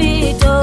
mapito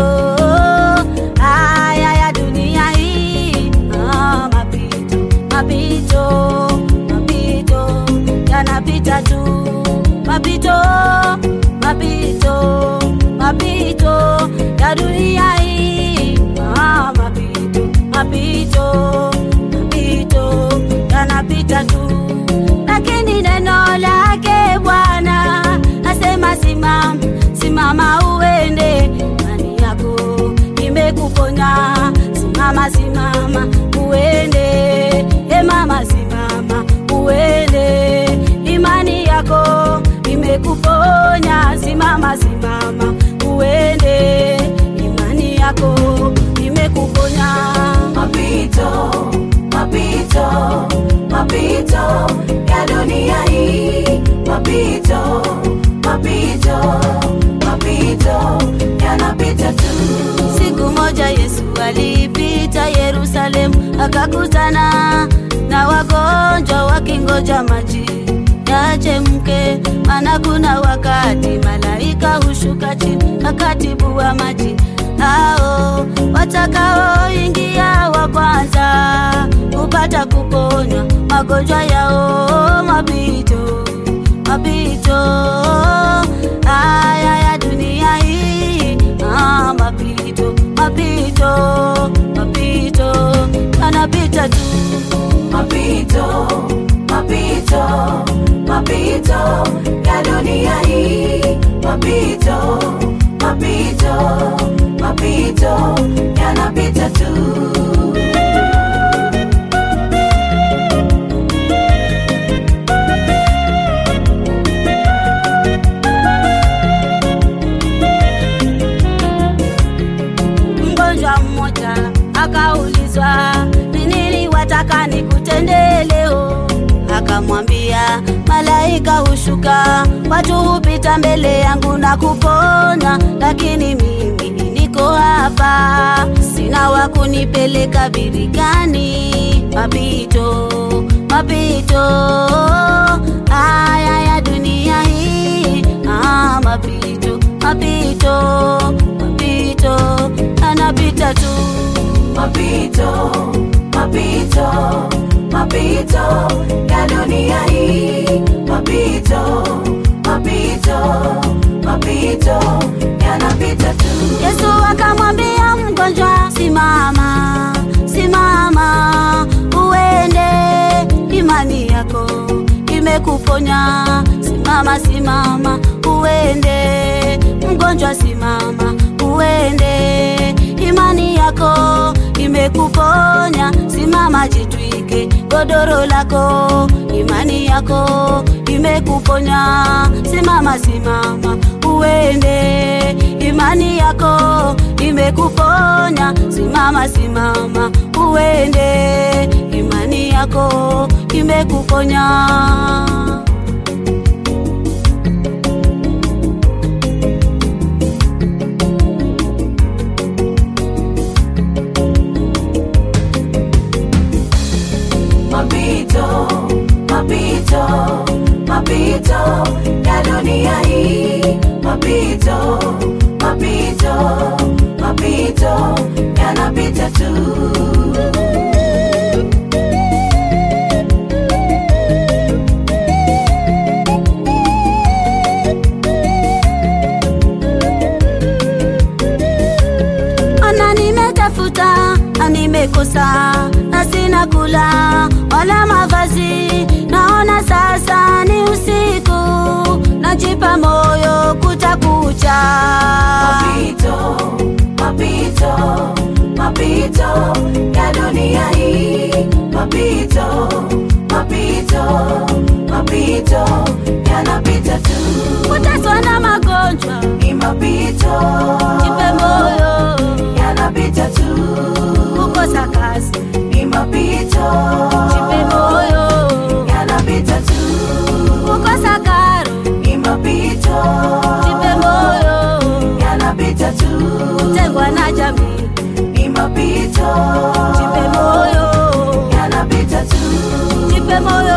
haya ya dunia hii ah, mapito mapito mapito yanapita tu mapito mapito mapito ya dunia hii ah, mapito mapito mapito yanapita tu lakini neno lake bwana asema simama simama uende imani yako imekuponya simama simama uende e mama simama uende imani yako imekuponya simama simama uende imani yako imekuponya mapito mapito mapito ya dunia hii mapito mapito mapito yanapita tu Siku moja Yesu alipita Yerusalemu, akakutana na wagonjwa wakingoja maji yachemke, maana kuna wakati malaika hushuka chini akatibua maji hao watakaoingia wa kwanza kupata kuponywa magonjwa yao mapito mapito haya ya dunia hii ah, mapito mapito mapito yanapita tu mapito mapito mapito ya dunia hii mapito mapito mapito yanapita tu mgonjwa mmoja akaulizwa ni nini wataka nikutendee leo akamwambia malaika hushuka watu hupita mbele yangu na kupona lakini mimi niko hapa sina wa kunipeleka birikani mapito mapito haya ya dunia hii ah, mapito mapito mapito anapita tu mapito mapito mapito ya dunia hii mapito mapito mapito yanapita tu yesu akamwambia mgonjwa simama simama uende imani yako imekuponya simama simama uende mgonjwa simama uende imani yako imekuponya simama jitwike godoro lako imani yako imekuponya simama simama uende imani yako imekuponya simama simama uende imani yako imekuponya mapito mapito mapito ya dunia hii mapito mapito mapito yanapita tu ana nimetafuta na nimekosa na sina kula wala mavazi naona sasa ni usiku najipa moyo kutakucha mapito mapito mapito ya dunia hii mapito mapito mapito yanapita tu kuteswa na magonjwa ni mapito jipe moyo yanapita tu kukosa kazi ni mapito jipe moyo yanapita tu kukosa karo ni mapito jipe moyo yanapita tu kutengwa na jamii ni mapito jipe moyo yanapita tu jipe moyo